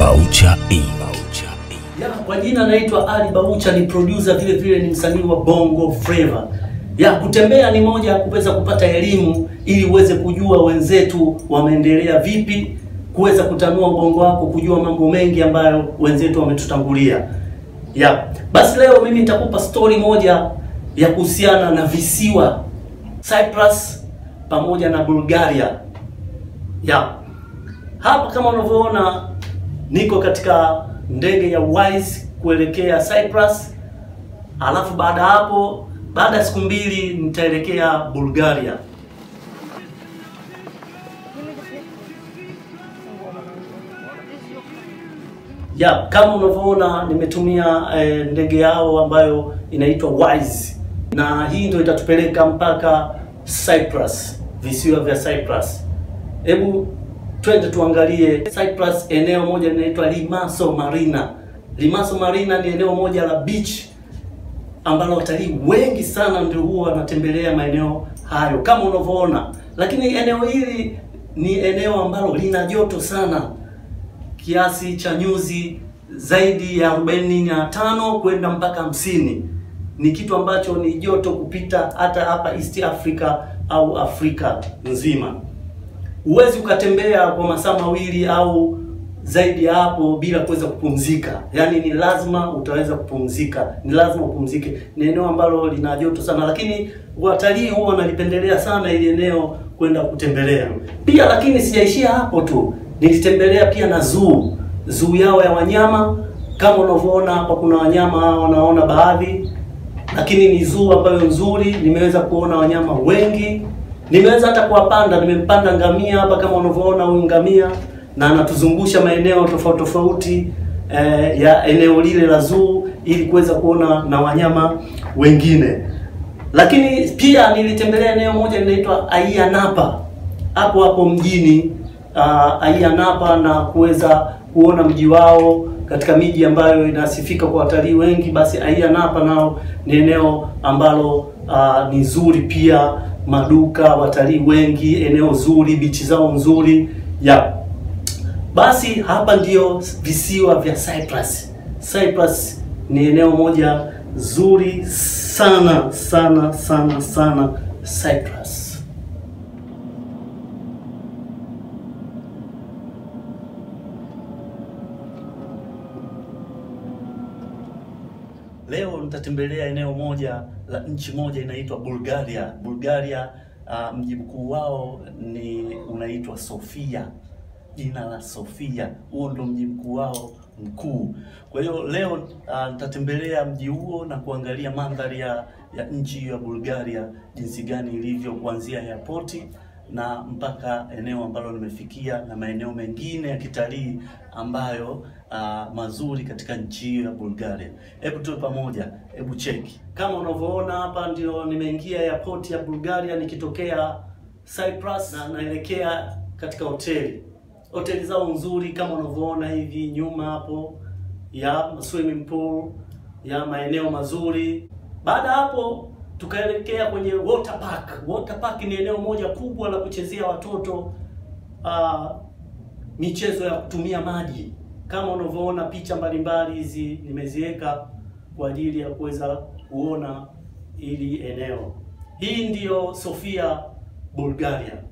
Baucha Inc. Ya, kwa jina naitwa Ali Baucha, ni producer vile vile ni msanii wa Bongo Flava. Ya, kutembea ni moja ya kuweza kupata elimu ili uweze kujua wenzetu wameendelea vipi, kuweza kutanua ubongo wako, kujua mambo mengi ambayo wenzetu wametutangulia. Ya, basi leo mimi nitakupa story moja ya kuhusiana na visiwa Cyprus pamoja na Bulgaria. Ya, hapa kama unavyoona niko katika ndege ya Wise kuelekea Cyprus, alafu baada hapo, baada ya siku mbili nitaelekea Bulgaria. Ya, kama unavyoona nimetumia eh, ndege yao ambayo inaitwa Wise, na hii ndio itatupeleka mpaka Cyprus, visiwa vya Cyprus. Hebu twende tuangalie Cyprus. Eneo moja linaitwa Limassol Marina. Limassol Marina ni eneo moja la beach ambalo watalii wengi sana ndio huwa wanatembelea maeneo hayo kama unavyoona, lakini eneo hili ni eneo ambalo lina joto sana kiasi cha nyuzi zaidi ya 45 kwenda mpaka hamsini. Ni kitu ambacho ni joto kupita hata hapa East Africa au Afrika nzima. Huwezi ukatembea kwa masaa mawili au zaidi ya hapo bila kuweza kupumzika. Yaani ni lazima utaweza kupumzika, ni lazima upumzike. Ni eneo ambalo lina joto sana, lakini watalii huwa wanalipendelea sana ili eneo kwenda kutembelea pia. Lakini sijaishia hapo tu, nilitembelea pia na zoo, zoo yao ya wanyama. Kama unavyoona hapa, kuna wanyama wanaona baadhi, lakini ni zoo ambayo nzuri. Nimeweza kuona wanyama wengi nimeweza hata kuwapanda. Nimempanda ngamia hapa kama unavyoona huyu ngamia, na anatuzungusha maeneo tofauti tofauti eh, ya eneo lile la zoo ili kuweza kuona na wanyama wengine. Lakini pia nilitembelea eneo moja linaitwa Ayia Napa hapo hapo mjini uh, Ayia Napa na kuweza kuona mji wao katika miji ambayo inasifika kwa watalii wengi. Basi Ayia Napa nao ni eneo ambalo uh, ni zuri pia maduka, watalii wengi, eneo zuri, bichi zao nzuri ya basi. Hapa ndio visiwa vya Cyprus. Cyprus ni eneo moja zuri sana sana sana sana Cyprus. Leo nitatembelea eneo moja la nchi moja inaitwa Bulgaria. Bulgaria uh, mji mkuu wao ni unaitwa Sofia, jina la Sofia, huo ndo mji mkuu wao mkuu. Kwa hiyo leo uh, nitatembelea mji huo na kuangalia mandhari ya, ya nchi ya Bulgaria jinsi gani ilivyo kuanzia airport na mpaka eneo ambalo nimefikia na maeneo mengine ya kitalii ambayo uh, mazuri katika nchi hiyo ya Bulgaria. Hebu tuwe pamoja, hebu cheki. Kama unavyoona hapa, ndio nimeingia airport ya Bulgaria nikitokea Cyprus na naelekea katika hoteli. Hoteli zao nzuri kama unavyoona hivi nyuma hapo, ya swimming pool, ya maeneo mazuri. Baada hapo tukaelekea kwenye water park. Water park ni eneo moja kubwa la kuchezea watoto uh, michezo ya kutumia maji. Kama unavyoona picha mbalimbali hizi nimeziweka kwa ajili ya kuweza kuona hili eneo. Hii ndiyo Sofia, Bulgaria.